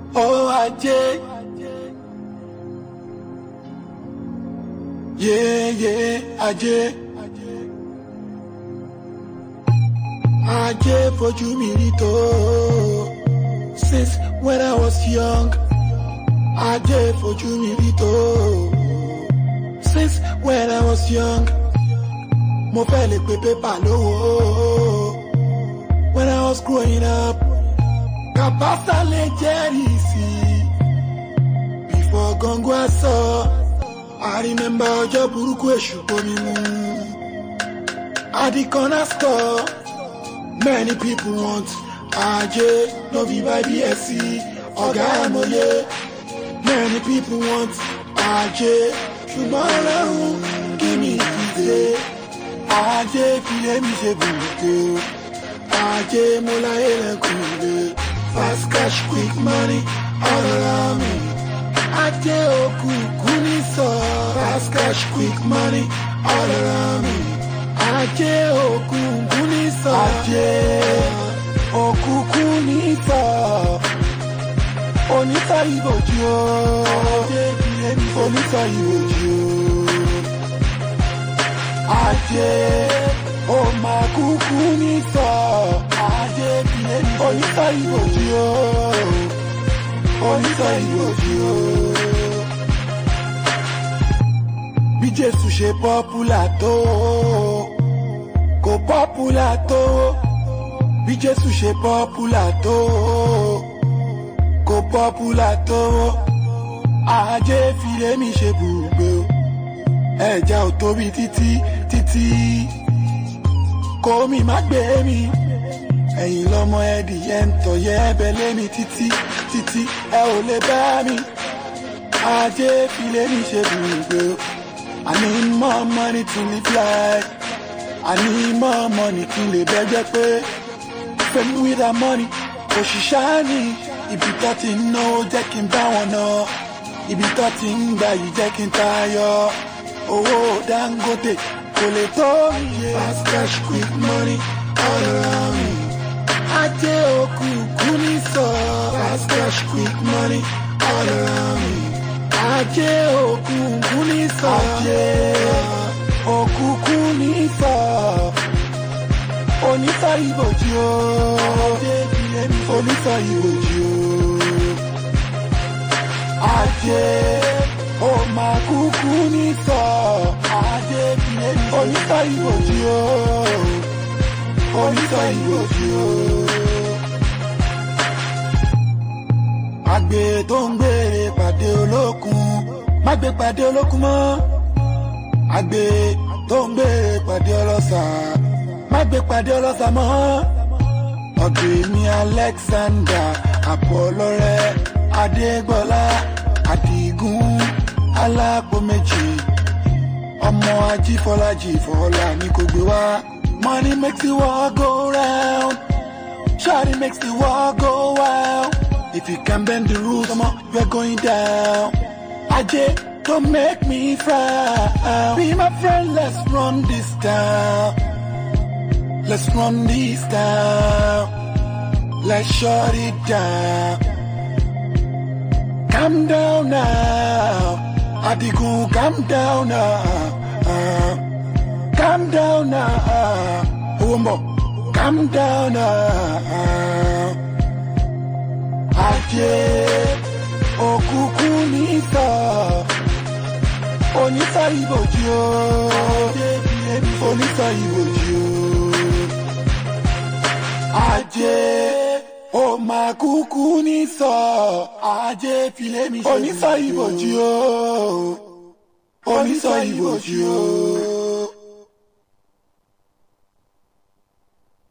Oh, ajé. Yeah, yeah, ajé. Ajé fojú mi rí tó. Since when I was young. Ajé fojú mi rí tó. Since when I was young. Mo fẹ́ lè pe pépà lówó. When I was growing up. Kàbásà lè jẹ́rìí sí. Before gangan aṣọ. I remember ọjọ́ burúkú èṣù bomi mu. At the corner store. Many people want Ajé, no be by BSc, ọ̀gá àmọ̀yé. Many people want Ajé, ṣùgbọ́n ọlọ́run kí mi ìdílé. Ajé filé mi ṣe bùrùkẹ́ o. Ajé mo láyé lẹ́kùn ilé. Fast cash quick money all around me. Ajé òkùnkùn ní sọ. Fast cash quick money all around me. Ajé òkùnkùn ní sọ. Ajé òkùnkùn ní sọ. Onísọ ìbòjì o. Ajé ìdílé mi onísọ ìbòjì o. Ajé ó máa kúkú ní sọ. Ajé ìdílé mi onísọ ìbòjì o. Onísọ ìbòjì o. Bí Jésù ṣe pọ́pùlà tó kò pọ́pùlà tó bí Jésù ṣe pọ́pùlà tó kò pọ́pùlà tó ajé fìrè mi ṣe bùgbé o ẹja ò tóbi títí títí kó mi má gbé mi ẹ̀yìn lọ́mọ ẹdìyẹ ń tọ̀yẹ́ ẹbẹ̀ lé mi títí títí ẹ ò lè bá mi ajé fìrè mi ṣe bùgbé o. I need more money to live life. I need more money kí n lè bẹ́gbẹ́ pé pẹ̀lú with that money òṣìṣẹ́ ni ibi tó ti ń náwó jẹ́ kí n bá wọn ná ibi tó ti ń gbà yìí jẹ́ kí n tayọ owó Dangote kò lè tó iye. fast cash quick money all around me. ajé òkùnkùn ní sọ. fast cash quick money all around me. ajé òkùnkùn ní sọ. ajé òkùnkùn ní sọ onísọ ìbòjì o onísọ ìbòjì o ajé ó máa kúkú ní sọ ajé onísọ ìbòjì o onísọ ìbòjì o. àgbè tó ń gbére pàdé olókun má gbé pàdé olókun mọ́ àgbè tó ń gbére pàdé ọlọ́sà má gbé pàdé ọlọ́sà mọ́. ọ̀dọ̀ èmi Alexander Àpọ̀lọ́rẹ́ Adégbọ́lá Àdìgún Alápò méjì ọmọ Ajífọlájì Fọlá ní kò gbé wá. Money makes the world go round. Shawty makes the world go wild. If you can bend the rules, come on, you're going down. Ajé, don't make me frown. Be my friend, let's run this down. Let's run this down. Let's shut it down. Calm down now. Adigun, calm down now. Uh, calm down now. Owombo, calm down now. Ajé, òkùnkùn ní sọ. Onísọ ìbòjì o. Onísọ ìbòjì o ajé ó máa kúkú ní sọ ajé filé mi ṣe onísọ ìbòjì o onísọ ìbòjì o.